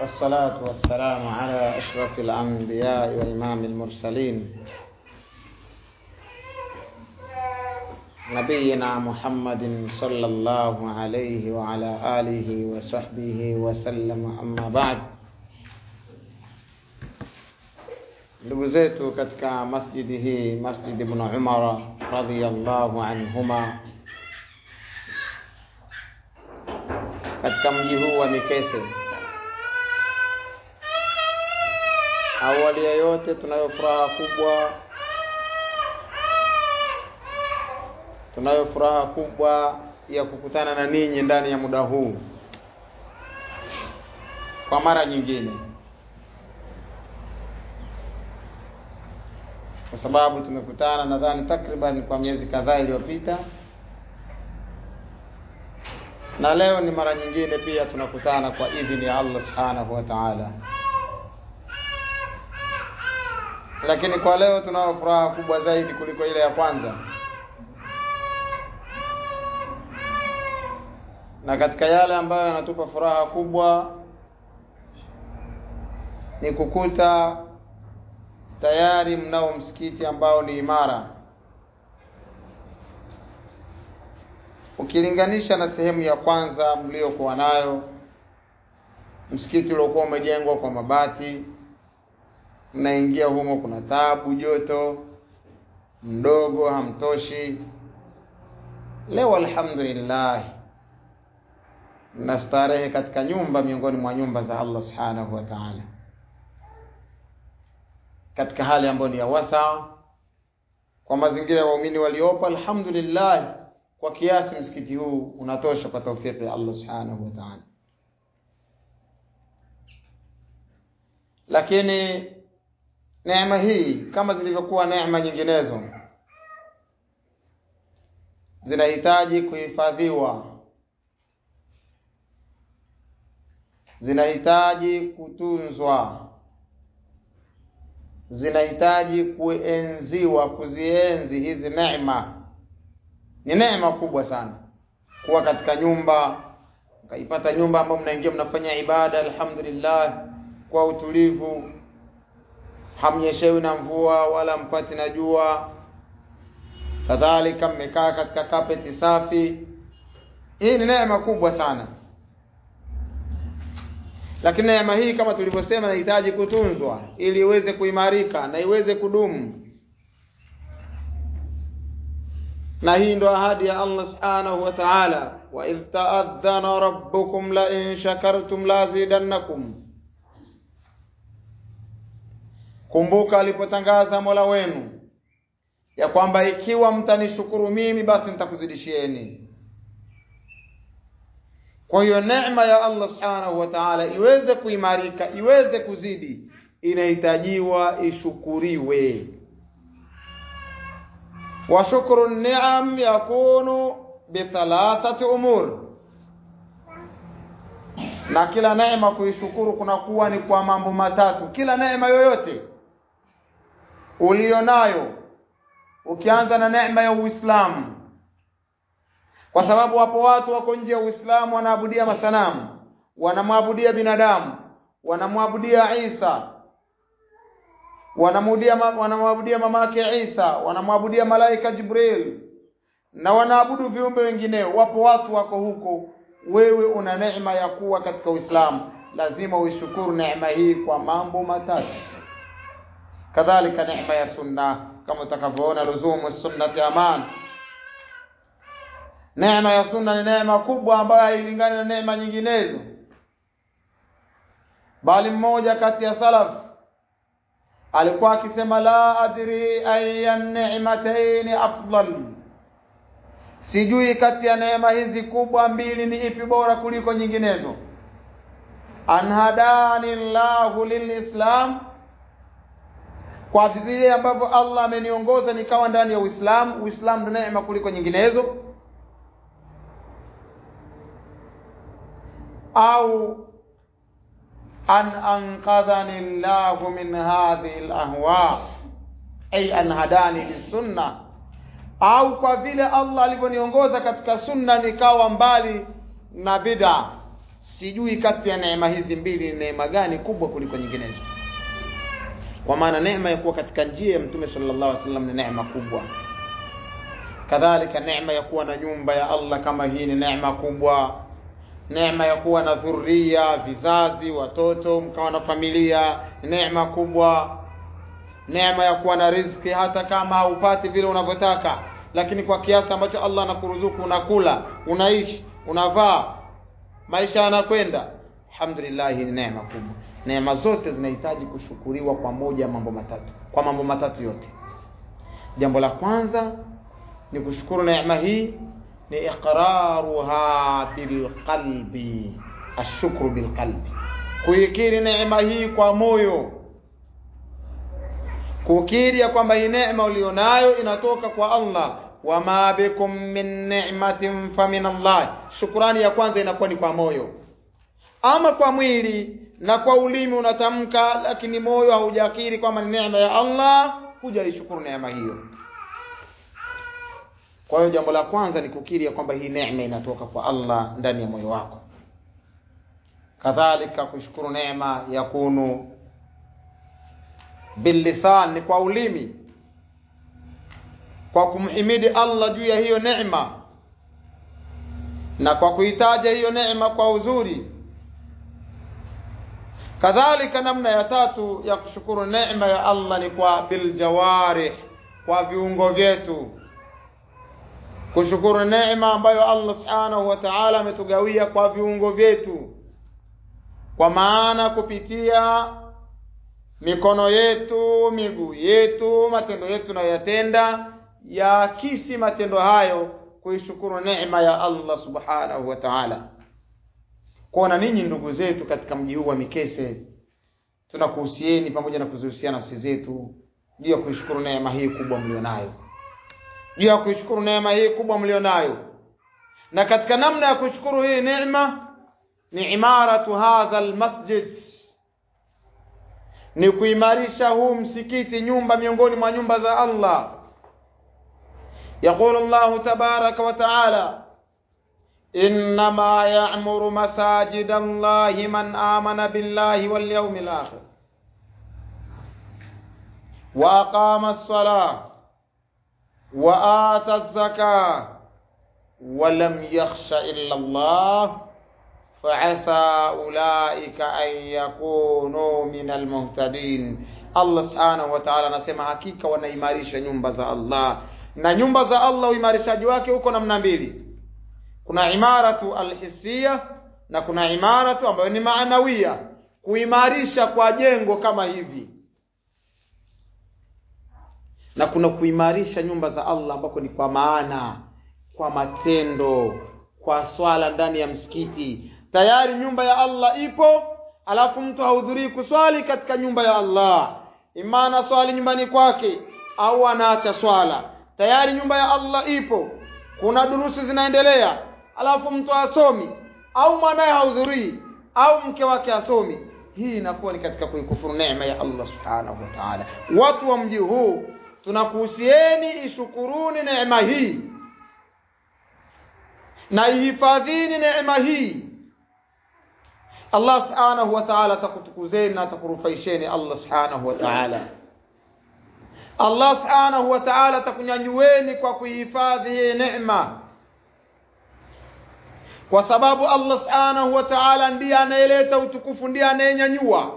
والصلاة والسلام على أشرف الأنبياء وإمام المرسلين نبينا محمد صلى الله عليه وعلى آله وصحبه وسلم أما بعد ndugu zetu katika masjidi hii masjid ibn umara radhiyallahu anhuma katika mji huu wa mikese awali ya yote tunayo furaha kubwa tunayo furaha kubwa ya kukutana na ninyi ndani ya muda huu kwa mara nyingine kwa sababu tumekutana nadhani takriban kwa miezi kadhaa iliyopita na leo ni mara nyingine pia tunakutana kwa idhini ya Allah subhanahu wa ta'ala lakini kwa leo tunayo furaha kubwa zaidi kuliko ile ya kwanza na katika yale ambayo yanatupa furaha kubwa ni kukuta tayari mnao msikiti ambao ni imara ukilinganisha na sehemu ya kwanza mliokuwa nayo msikiti uliokuwa umejengwa kwa mabati mnaingia humo kuna tabu joto mdogo hamtoshi leo alhamdulillah mnastarehe katika nyumba miongoni mwa nyumba za Allah subhanahu wa ta'ala katika hali ambayo ni ya wasa kwa mazingira ya waumini waliopo alhamdulillah kwa kiasi msikiti huu unatosha kwa taufiki ya Allah subhanahu wa ta'ala lakini neema hii kama zilivyokuwa neema nyinginezo zinahitaji kuhifadhiwa zinahitaji kutunzwa zinahitaji kuenziwa kuzienzi hizi neema ni neema kubwa sana kuwa katika nyumba mkaipata nyumba ambayo mnaingia mnafanya ibada alhamdulillah kwa utulivu hamnyeshewi na mvua wala mpati na jua kadhalika mmekaa katika kapeti safi hii ni neema kubwa sana lakini neema hii kama tulivyosema inahitaji kutunzwa ili iweze kuimarika na iweze kudumu na hii ndo ahadi ya Allah subhanahu wa ta'ala wa idh ta'adhana rabbukum la in shakartum la zidannakum kumbuka alipotangaza Mola wenu ya kwamba ikiwa mtanishukuru mimi basi nitakuzidishieni kwa hiyo neema ya Allah subhanahu wa ta'ala iweze kuimarika iweze kuzidi inahitajiwa ishukuriwe wa shukru ni'am yakunu bithalathati umur na kila neema kuishukuru kunakuwa ni kwa mambo matatu kila neema yoyote ulionayo ukianza na neema ya Uislamu kwa sababu wapo watu wako nje ya Uislamu wanaabudia masanamu wanamwabudia binadamu wanamwabudia Isa wanamwabudia wanamwabudia mamake Isa wanamwabudia malaika Jibril na wanaabudu viumbe wengineo wapo watu wako huko wewe una neema ya kuwa katika Uislamu lazima uishukuru neema hii kwa mambo matatu kadhalika neema ya sunna kama utakavyoona luzumu sunnati aman neema ya sunna ni neema kubwa ambayo hailingani na neema nyinginezo bali mmoja kati ya salaf alikuwa akisema la adri aya ni'matayn afdal sijui kati ya neema hizi kubwa mbili ni ipi bora kuliko nyinginezo anhadani llahu lilislam kwa vile ambavyo Allah ameniongoza nikawa ndani ya Uislamu Uislamu ndio neema kuliko nyinginezo au an anqadhani llahu min hadhihi alahwa ay an hadani lisunna au kwa vile Allah alivyoniongoza katika sunna nikawa mbali na bid'a sijui kati ya neema hizi mbili ni neema gani kubwa kuliko nyinginezo kwa maana neema ya kuwa katika njia ya mtume sallallahu alaihi wasallam ni neema kubwa kadhalika neema ya kuwa na nyumba ya Allah kama hii ni neema kubwa neema ya kuwa na dhuria vizazi watoto mkawa na familia ni neema kubwa neema ya kuwa na riziki hata kama haupati vile unavyotaka lakini kwa kiasi ambacho Allah anakuruzuku unakula unaishi unavaa maisha yanakwenda alhamdulillah ni neema kubwa neema zote zinahitaji kushukuriwa kwa moja mambo matatu kwa mambo matatu yote jambo la kwanza ni kushukuru neema hii ni iqraruha bilqalbi ashukru bilqalbi kuikiri neema hii kwa moyo kukiri ya kwamba hii neema ulionayo inatoka kwa Allah wama bikum min ni'matin famin Allah shukrani ya kwanza inakuwa ni kwa moyo ama kwa mwili na kwa ulimi unatamka lakini moyo haujakiri kwamba ni neema ya Allah hujaishukuru neema hiyo kwa hiyo jambo la kwanza ni kukiri ya kwamba hii neema inatoka kwa Allah ndani ya moyo wako kadhalika kushukuru neema yakunu billisan ni kwa ulimi kwa kumhimidi Allah juu ya hiyo neema na kwa kuitaja hiyo neema kwa uzuri kadhalika namna ya tatu ya kushukuru neema ya Allah ni kwa biljawarih kwa viungo vyetu kushukuru neema ambayo Allah subhanahu wa ta'ala ametugawia kwa viungo vyetu kwa maana kupitia mikono yetu miguu yetu matendo yetu tunayoyatenda yaakisi matendo hayo kuishukuru neema ya Allah subhanahu wa ta'ala kuona ninyi ndugu zetu katika mji huu wa Mikese tunakuhusieni pamoja na kuzihusia nafsi zetu juu ya kuishukuru neema hii kubwa mlionayo juu ya kuishukuru neema hii kubwa mlionayo na katika namna ya kushukuru hii neema ni imaratu hadha almasjid ni kuimarisha huu msikiti nyumba miongoni mwa nyumba za Allah يقول الله تبارك وتعالى إنما يعمر مساجد الله من آمن بالله واليوم الآخر وأقام الصلاة وآتى الزكاة ولم يخش إلا الله فعسى أولئك أن يكونوا من المهتدين Allah subhanahu wa ta'ala anasema hakika wanaimarisha nyumba za Allah na nyumba za Allah uimarishaji wake huko namna mbili kuna imaratu alhisia na kuna imaratu ambayo ni maanawia kuimarisha kwa jengo kama hivi na kuna kuimarisha nyumba za Allah ambako ni kwa maana kwa matendo kwa swala ndani ya msikiti tayari nyumba ya Allah ipo alafu mtu hahudhurii kuswali katika nyumba ya Allah imana swali nyumbani kwake au anaacha swala tayari nyumba ya Allah ipo kuna durusi zinaendelea alafu mtu asomi au mwanaye hahudhurii au mke wake asomi hii inakuwa ni katika kuikufuru neema ya Allah subhanahu wa ta'ala watu wa mji huu tunakuhusieni ishukuruni neema hii na ihifadhini neema hii Allah subhanahu wa ta'ala atakutukuzeni na atakurufaisheni Allah subhanahu wa ta'ala Allah subhanahu wa ta'ala atakunyanyueni kwa kuihifadhi hii neema kwa sababu Allah subhanahu wa ta'ala ndiye anayeleta utukufu ndiye anayenyanyua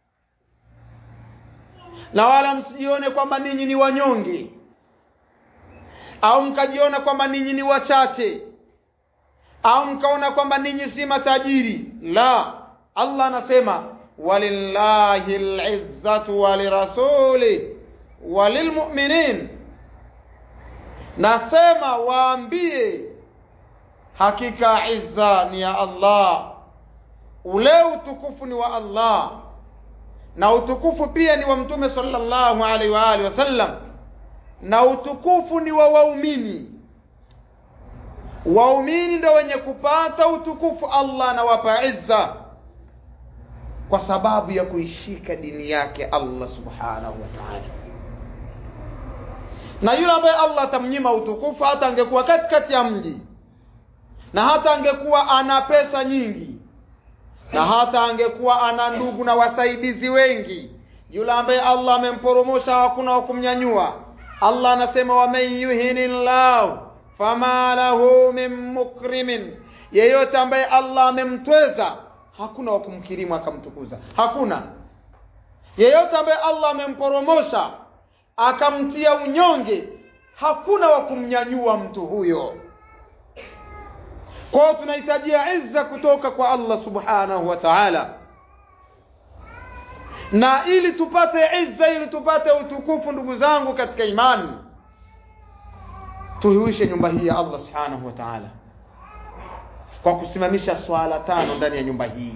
na wala msijione kwamba ninyi ni wanyonge au mkajiona kwamba ninyi ni wachache au mkaona kwamba ninyi si matajiri la Allah anasema walillahi alizzatu walirasuli walilmu'minin nasema waambie hakika izza ni ya Allah ule utukufu ni wa Allah na utukufu pia ni wa mtume sallallahu alaihi wa alihi wasallam na utukufu ni wa waumini waumini ndio wenye kupata utukufu Allah anawapa izza kwa sababu ya kuishika dini yake Allah subhanahu wa ta'ala na yule ambaye Allah atamnyima utukufu hata angekuwa katikati ya mji na hata angekuwa ana pesa nyingi na hata angekuwa ana ndugu na wasaidizi wengi yule ambaye allah amemporomosha hakuna wa kumnyanyua allah anasema waman yuhini llahu fama lahu min mukrimin yeyote ambaye allah amemtweza hakuna wa kumkirimu akamtukuza hakuna yeyote ambaye allah amemporomosha akamtia unyonge hakuna wa kumnyanyua mtu huyo kwao tunahitajia izza kutoka kwa allah subhanahu wa taala na ili tupate izza ili tupate utukufu ndugu zangu katika imani tuhuishe nyumba hii ya allah subhanahu wa taala kwa kusimamisha swala tano ndani ya nyumba hii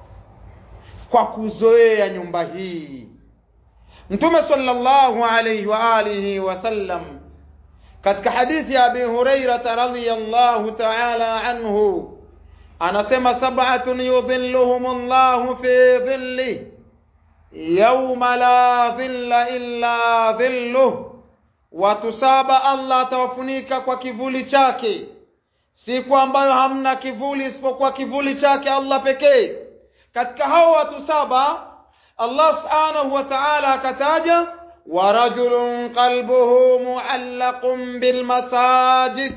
kwa kuzoea nyumba hii mtume sallallahu alayhi wa alihi wasallam katika hadithi ya abi hurairata radiyallahu ta'ala anhu anasema sab'atun yudhilluhum llahu fi dhilli yawma la dhilla illa dhilluh watu saba allah atawafunika kwa kivuli chake siku ambayo hamna kivuli isipokuwa kivuli chake allah pekee katika hao watu saba allah subhanahu wa ta'ala akataja warajulun qalbuhu muallaqun bilmasajid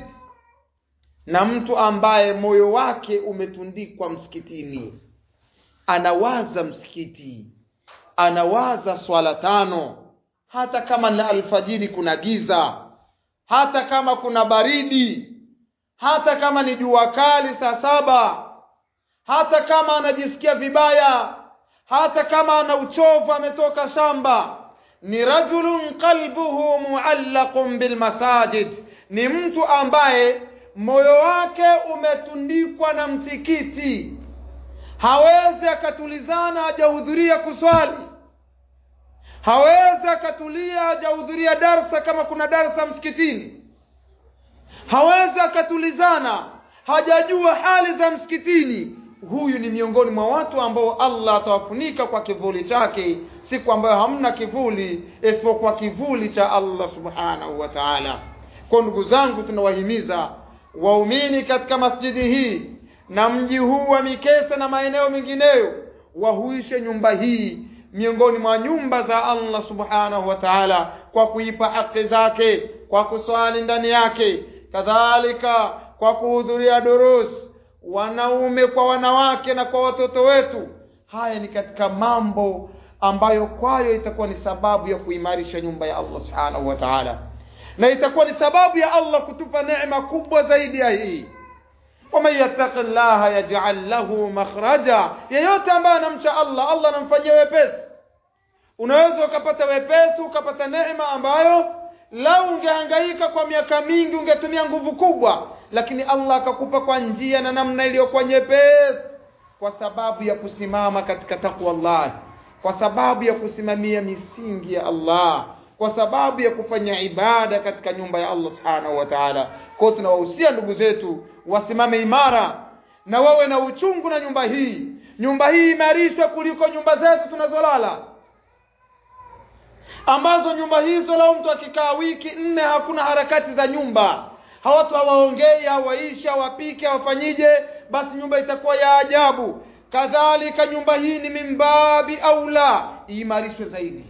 na mtu ambaye moyo wake umetundikwa msikitini anawaza msikiti anawaza swala tano hata kama na alfajiri kuna giza hata kama kuna baridi hata kama ni jua kali saa saba hata kama anajisikia vibaya hata kama ana uchovu ametoka shamba ni rajulun qalbuhu muallaqun bilmasajid ni mtu ambaye moyo wake umetundikwa na msikiti hawezi akatulizana hajahudhuria kuswali hawezi akatulia hajahudhuria darsa kama kuna darsa msikitini hawezi akatulizana hajajua hali za msikitini huyu ni miongoni mwa watu ambao allah atawafunika kwa kivuli chake siku ambayo hamna kivuli isipokuwa kivuli cha allah subhanahu wa taala kwa ndugu zangu tunawahimiza waumini katika masjidi hii na mji huu wa mikesa na maeneo mengineyo wahuishe nyumba hii miongoni mwa nyumba za allah subhanahu wa taala kwa kuipa haki zake kwa kuswali ndani yake kadhalika kwa kuhudhuria durus wanaume kwa wanawake na kwa watoto wetu haya ni katika mambo ambayo kwayo itakuwa ni sababu ya kuimarisha nyumba ya allah subhanahu wa taala na itakuwa ni sababu ya allah kutupa neema kubwa zaidi ya hii waman yattaqi llaha yajal lahu makhraja yeyote ambaye anamcha allah allah anamfanyia wepesi unaweza ukapata wepesi ukapata neema ambayo lau ungehangaika kwa miaka mingi ungetumia nguvu kubwa lakini allah akakupa kwa njia na namna iliyokuwa nyepesi kwa sababu ya kusimama katika takwa llah kwa sababu ya kusimamia misingi ya allah kwa sababu ya kufanya ibada katika nyumba ya allah subhanahu wa taala kwao tunawahusia ndugu zetu wasimame imara na wawe na uchungu na nyumba hii nyumba hii imarishwe kuliko nyumba zetu tunazolala ambazo nyumba hizo lao mtu akikaa wiki nne hakuna harakati za nyumba hawatu hawaongei hawaishi hawapike hawafanyije basi nyumba itakuwa ya ajabu kadhalika nyumba hii ni mimbabi aula iimarishwe zaidi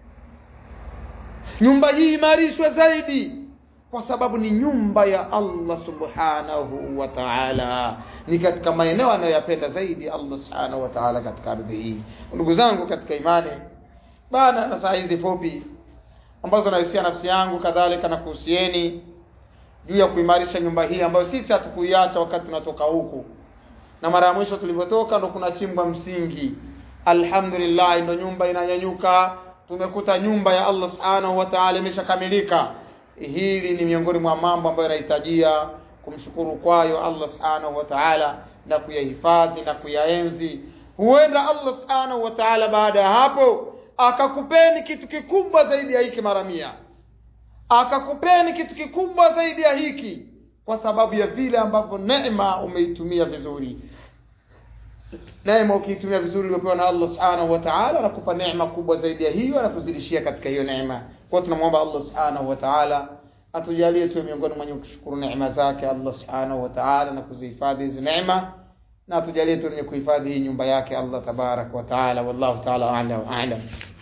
nyumba hii imarishwe zaidi kwa sababu ni nyumba ya allah subhanahu wa taala ni katika maeneo anayoyapenda zaidi allah subhanahu wa taala katika ardhi hii ndugu zangu katika imani bana na saa hizi fupi ambazo nahusia nafsi yangu kadhalika na kuhusieni juu ya kuimarisha nyumba hii ambayo sisi hatukuiacha wakati tunatoka huku na mara ya mwisho tulivyotoka ndo kuna chimbwa msingi alhamdulillah ndo nyumba inanyanyuka tumekuta nyumba ya allah subhanahu wa taala imeshakamilika hili ni miongoni mwa mambo ambayo yanahitajia kumshukuru kwayo allah subhanahu wa taala na kuyahifadhi na kuyaenzi huenda allah subhanahu wa taala baada ya hapo akakupeni kitu kikubwa zaidi ya hiki mara mia akakupeni kitu kikubwa zaidi ya hiki kwa sababu ya vile ambavyo neema umeitumia vizuri neema ukiitumia vizuri uliopewa na allah subhanahu wa taala anakupa neema kubwa zaidi ya hiyo anakuzidishia katika hiyo neema kwa tunamwomba allah subhanahu wa taala atujalie tuwe miongoni mwenye kushukuru neema zake allah subhanahu wa taala na kuzihifadhi hizi neema na tujalie tu wenye kuhifadhi hii nyumba yake Allah tabarak wa taala wallahu taala a'lam a'lam